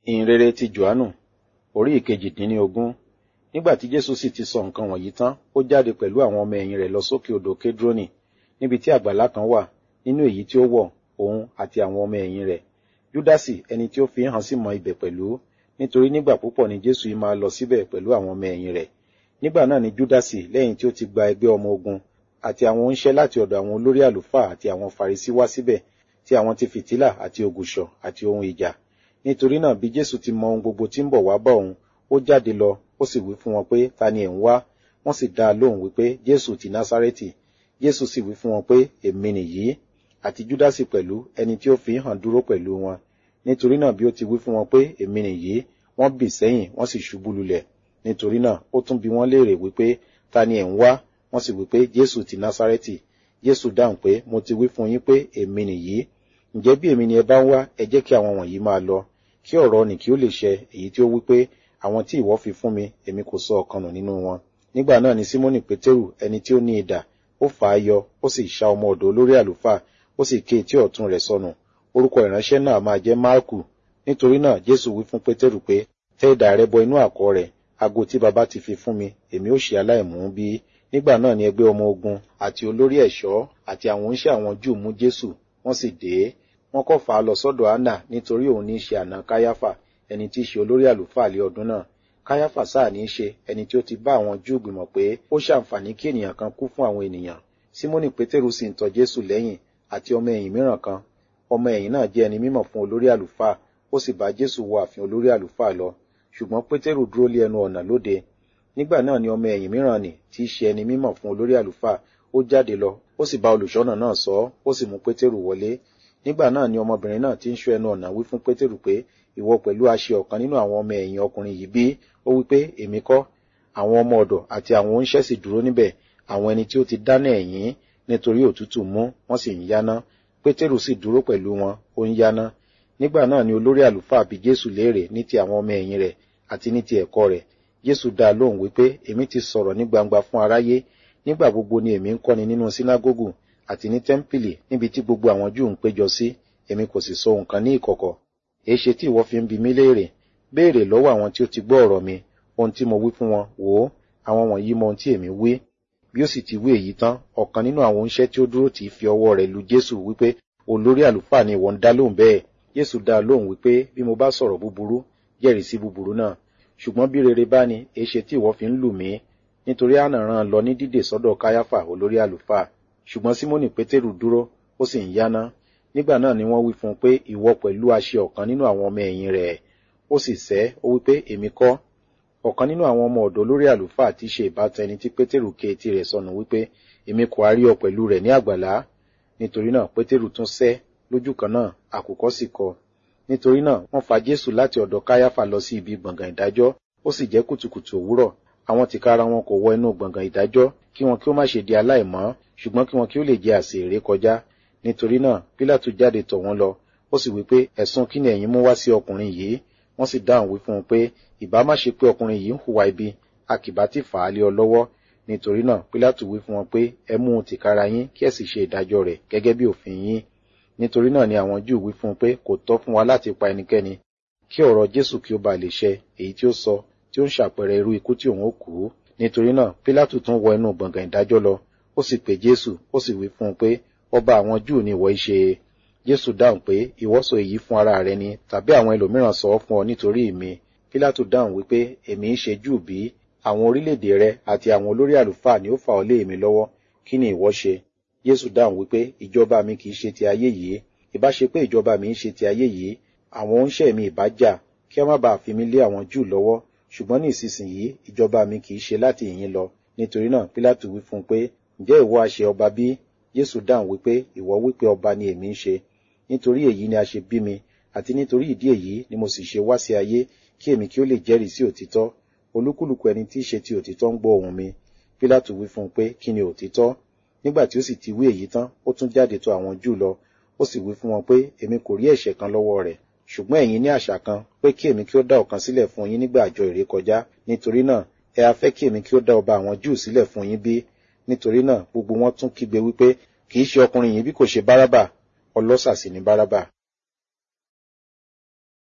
ìhìnrere ti johannu orí ìkejìdínlógún nígbà tí jésù sì ti sọ nǹkan wọ̀nyí tán ó jáde pẹ̀lú àwọn ọmọ ẹ̀yìn rẹ̀ lọ sókè odò kédrónì níbi tí àgbàlá kan wà nínú èyí tí ó wọ̀ òun àti àwọn ọmọ ẹ̀yìn rẹ̀ júdásì ẹni tí ó fi hàn sí mọ ibẹ̀ pẹ̀lú nítorí nígbà púpọ̀ ni jésù yìí máa lọ síbẹ̀ pẹ̀lú àwọn ọmọ ẹ̀yìn rẹ̀ nígbà náà ni júdásì lẹ́yìn tí ó ti gba ẹgbẹ́ ọmọ ogun àti àwọn oníṣẹ́ láti ọ̀dọ̀ àwọn olórí àlùfáà àti àwọn farisí wá síbẹ̀ tí àwọn ti fìtílà àti ògùṣọ̀ àti ohun ìjà nítorí náà bí jésù ti mọ ohun gbogbo tí ń bọ̀ wá bá òun ó jáde lọ ó sì wí fún wọn pé ta ni ẹ̀ ń wá wọ́n sì dá a lóhùn wípé jésù ti násárẹ́tì jésù sì wí fún wọn pé èmi nìyí àti júdásì pẹ̀lú ẹni tí ó fi hàn dúró pẹ̀lú wọn nítorí náà bí ó ti wí fún wọn pé èmi nìyí wọ́n bì sẹ́yìn wọ́n sì ṣubú lulẹ̀ nítorí náà ó tún bi wọ́n léèrè wípé ta ni ẹ̀ ń wá wọ́n sì wípé jésù ti násárẹ́tì jésù dáhùn pé mo ti wí fún yín pé èmi nìyí ǹjẹ́ bí èmi ni ẹ bá ń wá ẹ jẹ́ kí àwọn wọ̀nyí máa lọ kí ọ̀rọ̀ nì kí ó lè ṣẹ èyí tí ó wí pé àwọn tí ìwọ fi fún mi èmi kò sọ ọ̀kan nù nínú wọn nígbà náà ni símónì pétérù ẹni tí ó ní idà ó fà á yọ ó sì ṣá ọmọ ọ̀dọ̀ olórí àlùfáà ó sì ké etí ọ̀tún rẹ̀ sọnù orúkọ ìránṣẹ́ náà máa jẹ́ máàkù nítorí náà jésù wí fún pétérù pé tẹ́ idà rẹ bọ inú àkọ̀ rẹ̀ ago tí baba ti fi fún mi èmi ó ṣe aláìmú bí nígbà náà ni ẹgbẹ́ ọmọ ogun àti olórí ẹ̀ṣọ́ àti àwọn oníṣẹ́ àwọn júù mú jésù wọ́n sì dé wọ́n kọ́ fà á lọ sọ́dọ̀ anna nítorí òun ní í ṣe àná káyáfà ẹni tí í ṣe olórí àlùfáà lé ọdún náà káyáfà sáà ní í ṣe ẹni tí ó ti bá àwọn júù gbìmọ̀ pé ó ṣàǹfààní kí ènìyàn kan kú fún àwọn ènìyàn símónì pétérù sì ń tọ jésù lẹ́yìn àti ọmọ ẹ̀yìn mìíràn kan ọmọ ẹ̀yìn náà jẹ́ ẹni mímọ̀ fún olórí àlùfáà ó sì bá jésù wọ ààfin olórí àlùfáà lọ ṣùgbọ́n pétérù dúró lé ẹnu ọ̀nà lóde nígbà náà ni ọmọ ẹ̀yìn mìíràn nì tí í ṣe ẹni mímọ̀ fún olórí àlùfáà ó jáde lọ ó sì bá olùṣọ́nà náà sọ ọ́ ó sì mú pétérù wọlé nígbà náà ni ọmọbìnrin náà ti ń ṣọ́ ẹnu ọ̀nà wí fún pétérù pé ìwọ pẹ̀lú aṣẹ ọ̀kan nínú àwọn ọmọ ẹ̀yìn ọkùnrin yìí bí ó wí pé èmi kọ́ àwọn ọmọ ọ̀dọ̀ àti àwọn oníṣẹ́ sì dúró níbẹ̀ àwọn ẹni tí ó ti dáná ẹ̀yìn nítorí òtútù mú wọ́n sì ń yáná pétérù sì dúró pẹ̀lú wọn ó ń yáná nígbà náà ni olórí àlùfáà bi jésù léèrè ní ti àwọn ọmọ ẹ̀yìn rẹ̀ àti ní ti ẹ̀kọ́ rẹ̀ jésù dá a lóhùn wípé èmi ti sọ̀rọ̀ ní gbangba fún aráyé nígbà gbogbo ni èmi ń kọ́ni nínú sínágógù àti ní tẹ́ḿpìlì níbi tí gbogbo àwọn júù ń péjọ sí èmi kò sì sọ nǹkan ní ìkọ̀kọ̀ èéṣe tí ìwọ fi ń bi mí léèrè béèrè lọ́wọ́ àwọn tí ó ti gbọ́ ọ̀rọ̀ mi ohun tí mo wí fún wọn wò ó àwọn wọ̀nyí mọ ohun tí èmi wí bí ó sì ti wí èyí tán ọ̀kan nínú àwọn oníṣẹ́ tí ó dúró tì í fi ọwọ́ rẹ̀ lu jésù wípé olórí àlùfáà ni ìwọ ń dá lóhùn bẹ́ẹ̀ jésù dá a lóhùn wípé bí mo bá sọ̀rọ̀ búburú jẹ́rìí sí búburú náà ṣùgbọ́n bí rere bá ní èéṣe tí ìwọ fi ń lù mí nítorí àná rán lọ ní dídè sọ́dọ̀ káyáfà olórí àlùfáà ṣùgbọ́n símónì pétérù dúró ó sì ń yáná nígbà náà ni wọ́n wí fún un pé ìwọ pẹ̀lú aṣẹ ọ̀kan nínú àwọn ọmọ ẹ̀yìn rẹ̀ ó sì sẹ́ ó wí pé èmi kọ́ ọ̀kan nínú àwọn ọmọ ọ̀dọ̀ olórí àlùfáà tí í ṣe ìbátan ẹni tí pétérù ké etí rẹ̀ sọnù wípé èmi kò á rí ọ pẹ̀lú rẹ̀ ní àgbàlá nítorí náà pétérù tún sẹ́ lójú kan náà àkùkọ sì kọ nítorí náà wọ́n fa jésù láti ọ̀dọ̀ káyáfà lọ sí ibi gbọ̀ngàn ìdájọ́ ó sì jẹ́ kùtùkùtù òwúrọ̀ àwọn tìkára wọn kò wọ inú gbọ̀ngàn ìdájọ́ kí wọn kí ó má ṣe di aláìmọ́ ṣùgbọ́n kí wọn kí ó lè jẹ àsè èrè kọjá nítorí náà pílátù jáde tọ̀ wọ́n lọ ó sì wí pé ẹ̀sùn kí ni ẹ̀yin mú wá sí ọkùnrin yìí wọ́n sì dáhùn wí fún un pé ìbá má ṣe pé ọkùnrin yìí ń hùwà ibi a kì bá ti fà á lé ọ lọ́wọ́ nítorí náà pílátù wí fún wọn pé ẹ mú un tìkára yín kí ẹ sì ṣe ìdájọ́ rẹ̀ gẹ́gẹ́ bí òfin yín nítorí náà ni àwọn júù wí fún un pé kò tọ́ fún wa láti pa ẹnikẹ́ni kí ọ̀rọ̀ jésù kí ó ba lè ṣẹ èyí tí ó sọ tí ó ń ṣàpẹẹrẹ irú ikú tí òun ó kú nítorí náà pílátù tún wọ inú gbọ̀ngàn ìdájọ́ lọ ó sì pè jésù ó sì wí fún un pé ọba àwọn júù ni ìwọ ṣe jésù dáhùn pé ìwọ sọ èyí fún ara rẹ ni tàbí àwọn ẹlòmíràn sọ ọ fún ọ nítorí mi pílátù dáhùn wípé èmi ń ṣe júù bí àwọn orílẹ̀-èdè rẹ àti àwọn olórí àlùfáà ni ó fà ọ lé èmi lọ́wọ́ kí ni ìwọ ṣe jésù dáhùn wípé ìjọba mi kì í ṣe ti ayé yìí ìbá ṣe pé ìjọba mi ń ṣe ti ayé yìí àwọn oníṣẹ́ mi ìbá jà kí wọ́n má bàa fi mí lé àwọn júù lọ́wọ́ ṣùgbọ́n ní ìsinsìnyí ìjọba mi kì í ṣe láti ìyín lọ nítorí náà pílátù wí fún un pé ǹjẹ́ ìwọ àṣẹ ọba bí jésù dáhùn wípé ìwọ wípé ọba ni èmi ń ṣe nítorí èyí ni a ṣe bí mi àti nítorí ìdí èyí ni mo sì ṣe wá sí ayé kí èmi kí ó lè jẹ́rìí sí òtítọ́ olúkúlùkù ẹni tí í ṣe ti òtítọ́ ń gbọ́ ohùn mi pílátù wí fún un pé kí ni òtítọ́ nígbà tí ó sì ti wí èyí tán ó tún jáde tọ̀ àwọn júù lọ ó sì wí fún wọn pé èmi kò rí ẹ̀ṣẹ̀ kan lọ́wọ́ rẹ̀ ṣùgbọ́n ẹ̀yin ní àṣà kan pé kí èmi kí ó dá ọ̀kan sílẹ̀ fún yín nígbà àjọ ìrékọjá nítorí náà ẹ a fẹ́ kí èmi kí ó dá ọba àwọn júù sílẹ̀ fún yín bí nítorí náà gbogbo wọn tún kígbe wípé kì í ṣe ọkùnrin yìí bí kò ṣe bárábà ọlọ́ṣà sì ni bárábà